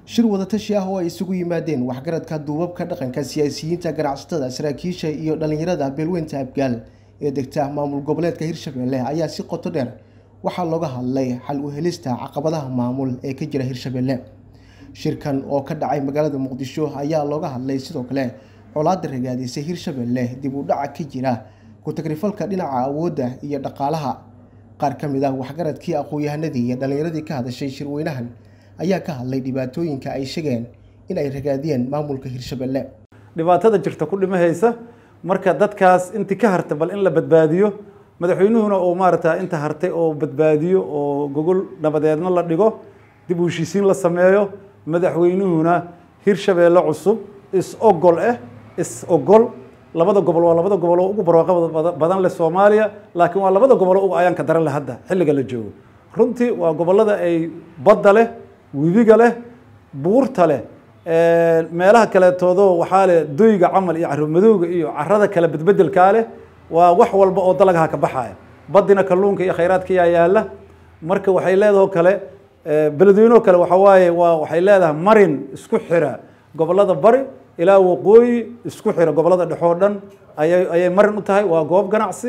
shir wadatashi ah oo ay isugu yimaadeen waxgaradka duubabka dhaqanka siyaasiyiinta ganacsatada saraakiisha iyo dhallinyarada beelweynta abgaal ee degta maamul goboleedka hirshabelle ayaa si qoto dheer waxaa looga hadlay xal u helista caqabadaha maamul ee ka jira hirshabelle shirkan oo ka dhacay magaalada muqdisho ayaa looga hadlay sidoo kale colaada ragaadisay hirshabelle dib u dhaca ka jira ku-tagrifalka dhinaca awoodda iyo dhaqaalaha qaar ka mid ah waxgaradkii aqoon-yahanadii iyo dhallinyaradii ka hadashay shirweynahan ayaa ka hadlay dhibaatooyinka ay sheegeen in ay ragaadiyeen maamulka hirshabelle dhibaatada jirta ku dhimahaysa marka dadkaas intii ka hartay bal in la badbaadiyo madaxweynuhuna uu maarata inta hartay oo badbaadiyo oo gogol nabadeedna la dhigo dib u heshiisiin la sameeyo madaxweynuhuna hirshabeelle cusub is ogol ah is ogol labada gobol waa labada gobol oo ugu barwaaqo badan leh soomaaliya laakiin waa labada gobol oo ugu ayaanka daran leh hadda xilliga la joogo runtii waa gobollada ay badda leh webiga leh buurta leh meelaha kaleetoodoo waxaa leh doyga camal iyo caromadowga iyo carada kale bedbedelkaa leh waa wax walba oo dalagaha ka baxaya badina kalluunka iyo khayraadka yaa yaala marka waxay leedahoo kale beledweynoo kale waxa waaye waa waxay leedahay marin isku xira gobollada bari ilaa waqooyi isku xira gobollada dhexoo dhan ayay ayay marin u tahay waa goob ganacsi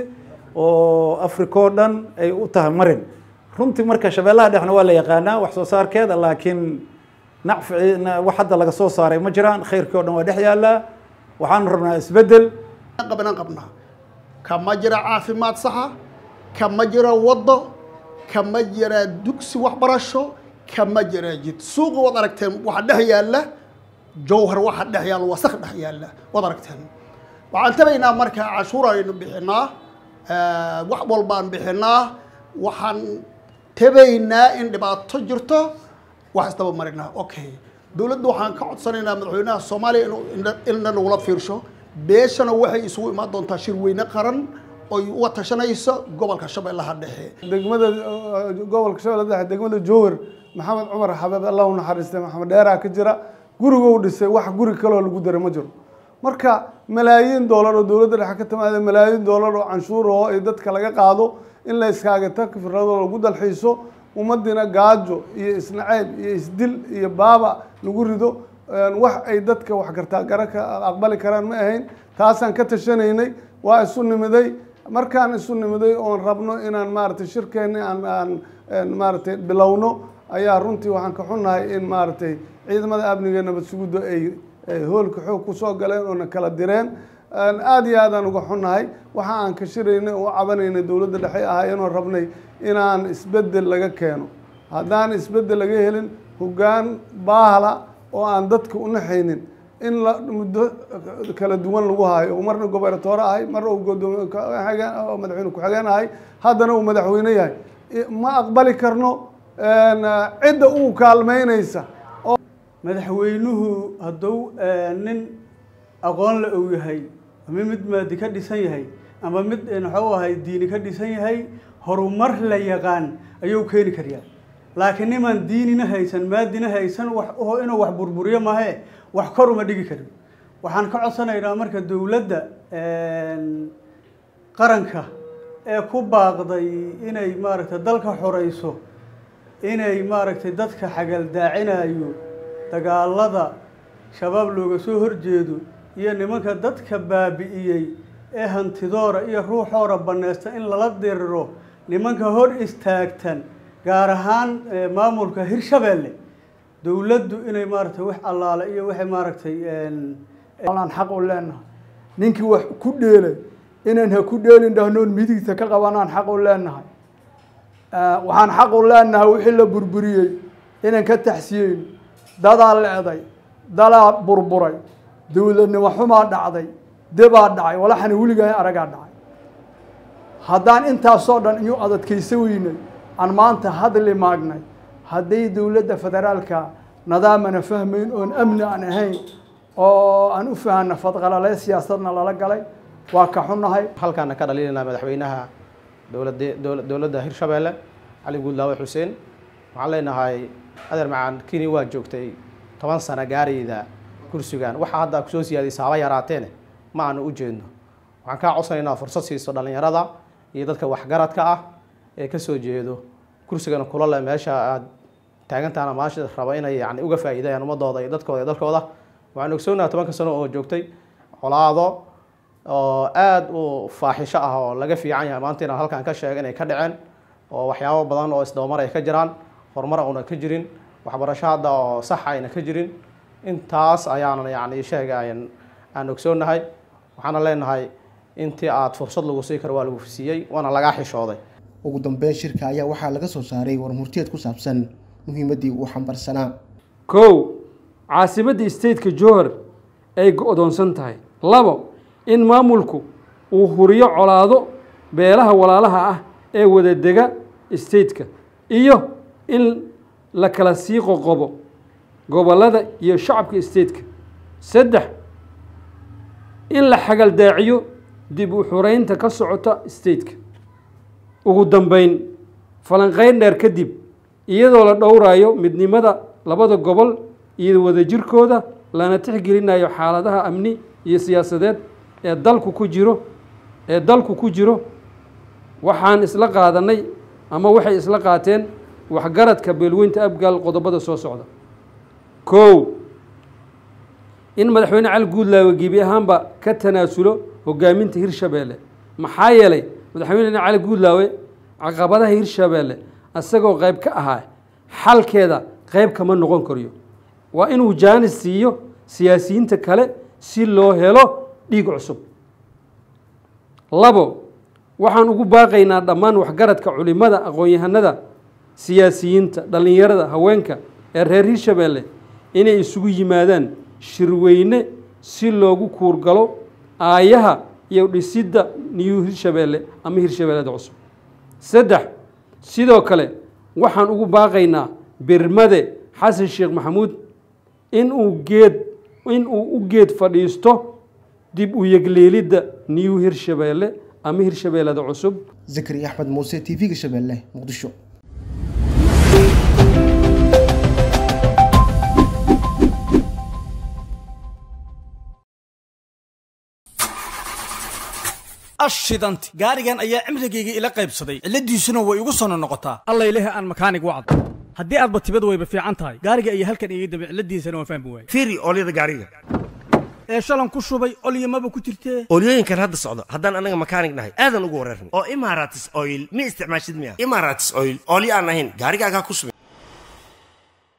oo africa oo dhan ay u tahay marin runtii marka shabeellaha dhexna waa la yaqaanaa wax soo saarkeeda laakiin nacfici wax hadda laga soo saaray ma jiraan khayrkii o dhan waa dhex yaallaa waxaan rabnaa isbeddel qabnan qabnaa kama jira caafimaad saxa kama jira waddo kama jira dugsi waxbarasho kama jira jid suuqa waad aragteen waxa dhex yaalla jawhar waxa dhex yaalla wasakh dhex yaalla waad aragteen waxaan tabaynaa marka cashuur aynu bixinaa wax walbaan bixinaa waxaan tabaynaa in dhibaato jirto wax isdaba marinaa okay dowladda waxaan ka codsanaynaa madaxweynaha soomaaliya inuu inna nagula fiirsho beeshana waxay isugu imaan doontaa shir weyne qaran oy uga tashanayso gobolka shabeellaha dhexe degmada gobolka shabeellaha dhexe degmada jowhar maxamed cumar xabeeb allah u naxariistay maxamed dheeraa ka jira gurigou dhisay wax guri kaloo lagu daray ma jiro marka malaayiin doolar oo dowladda dhexe ka timaada malaayiin doolar oo canshuur oo ay dadka laga qaado in la iskaagata fikrado lagu dalxiiso ummadina gaajo iyo isnaceeb iyo isdil iyo baaba lagu rido wax ay dadka wax gartaa gara ka aqbali karaan ma ahayn taasaan ka tashanaynay waa isu nimiday markaan isu nimiday oon rabno inaan maaragtay shirkeenni aan aan maaragtay bilowno ayaa runtii waxaan ka xunnahay in maaragtay ciidamada amniga nabad suguddo ay hoolka xoog kusoo galeen oona kala direen aada iyo aadaan uga xunnahay waxa aan ka shiraynay oo cabanaynay dowladda dhexe ahaayeenoo rabnay inaan isbeddel laga keeno haddaan isbeddel laga helin hoggaan baahla oo aan dadka u naxaynin in la muddo kala duwan lagu hayo marna gobernatoore ahay marna uu godoomiye madaxweyne ku-xigeen ahay haddana uu madaxweyne yahay ma aqbali karno cidda uu kaalmeynaysa madaxweynuhu hadduu nin aqoon la og yahay ama mid maadi ka dhisan yahay ama mid muxuu ahay diini ka dhisan yahay horumar la yaqaan ayuu keeni kariyaa laakiin nimaan diinina haysan maadina haysan wax inuu wax burburiyo mahe wax kor uma dhigi karin waxaan ka codsanaynaa marka dowladda qaranka ee ku baaqday inay maaragtay dalka xoreyso inay maaragtay dadka xagaldaacinayo dagaalada shabaab looga soo horjeedo iyo nimanka dadka baabi'iyey ee hantidoora iyo ruuxoora baneysta in lala diriro nimanka hor istaagtan gaar ahaan maamulka hirshabeelle dowladdu inay maaragtay wax allaale iyo waxay maaragtay aan xaq u leenahay ninkii wax ku dheelay inaan ha ku dheelin dhahnoon midigta ka qabanaan xaq u leenahay waxaan xaq u leenahay wixii la burburiyey inaan ka taxsiyeyn dadaa leeday dalaa burburay dowladnimo xumaa dhacday debaa dhacay walaxana weligaa aragaa dhacay haddaan intaasoo dhan iyu adadkaysa weynay aan maanta hadli maagnay hadday dowladda federaalka nadaamana fahmayn oon amni aan ahayn oo aan u fahanna fadqalale siyaasadna lala galay waa ka xunnahay halkaana ka dhaliilanaa madaxweynaha dowlada dowladda hirshabeelle cali guudlaawe xuseen waxaan leenahay adeer macaan kini waa joogtay toban sano gaarayda kursigan waxaa hadda kusoo siyaadaysa haba yaraateene ma aanu u jeedno waxaan kaa codsanaynaa fursad siiso dhallinyarada iyo dadka waxgaradka ah ee ka soo jeedo kursigana kula leh meesha aad taagantaana maasha raba inay yani uga faa'iidayaan ummadooda iyo dadkooda iyo dalkooda waxaan ogsoonaha tobanka sano oo joogtay colaado oo aada u faaxisho ah oo laga fiican yahay maanta inaan halkan ka sheega inay ka dhaceen oo waxyaabo badan oo isdabamar ay ka jiraan horumar una ka jirin waxbarasho hadda oo sax ayna ka jirin intaas ayaanan yani sheega ayan aan ogsoonahay waxaana leenahay intii aada fursad lagu sii karo waa lagu siiyey waana lagaa xishooday ugu dambeyn shirka ayaa waxaa laga soo saaray warmurtiyeed ku saabsan muhiimaddii uu xambarsanaa kow caasimadda stateka jowhar ay go-doonsan tahay labo in maamulku uu huriyo colaado beelaha walaalaha ah ee wada dega stateka iyo in la kala sii qoqobo gobollada iyo shacabka stateka saddex in la xagaldaaciyo dib u xureynta ka socota stateka ugu dambeyn falanqeyn dheer kadib iyadoo la dhowrayo midnimada labada gobol iyo wadajirkooda lana tixgelinayo xaaladaha amni iyo siyaasadeed ee dalku ku jiro ee dalku ku jiro waxaan isla qaadanay ama waxay isla qaateen waxgaradka beelweynta abgaal qodobada soo socda kow in madaxweyne cali guudlaawe gebi ahaanba ka tanaasulo hogaaminta hirshabeelle maxaa yeelay madaxweyne cali guudlaawe caqabadaha hirshabeelle isagoo qayb ka ahaa xalkeeda qayb kama noqon kariyo waa inuu jaanis siiyo siyaasiyiinta kale si loo helo dhiig cusub labo waxaan ugu baaqaynaa dhammaan waxgaradka culimada aqoon-yahanada siyaasiyiinta dhallinyarada haweenka ee reer hirshabeelle inay isugu yimaadaan shirweyne si loogu kuurgalo aayaha iyo dhisidda niyu hirshabeelle ama hirshabeellada cusub saddex sidoo kale waxaan ugu baaqaynaa birmade xasan sheekh maxamuud inuu geed inuu u geed fadhiisto dib u yegleelidda niyu hirshabeelle ama hirshabeellada cusub zakari axmed muuse t v-ga shabeelle muqdisho ashidanti gaarigan ayaa cimrigayga ila qaybsaday cilladiisuna way igu sono noqotaa allayleh aan makaanig wacd haddii aadba tibad wayba fiican tahay gaariga ayaa halkan iga dambe cilladiisana waan fahmi waayey fiiri oolyada gaariga ee shalan ku shubay olyamaba ku jirtee oolyooyinkan hadda socdo haddaan anaga makaanig nahay aadan ugu wareerna oo imaratis oil ma isticmaashid miya imaratis oil oolyo aan ahayn gaarigaagaa ku subin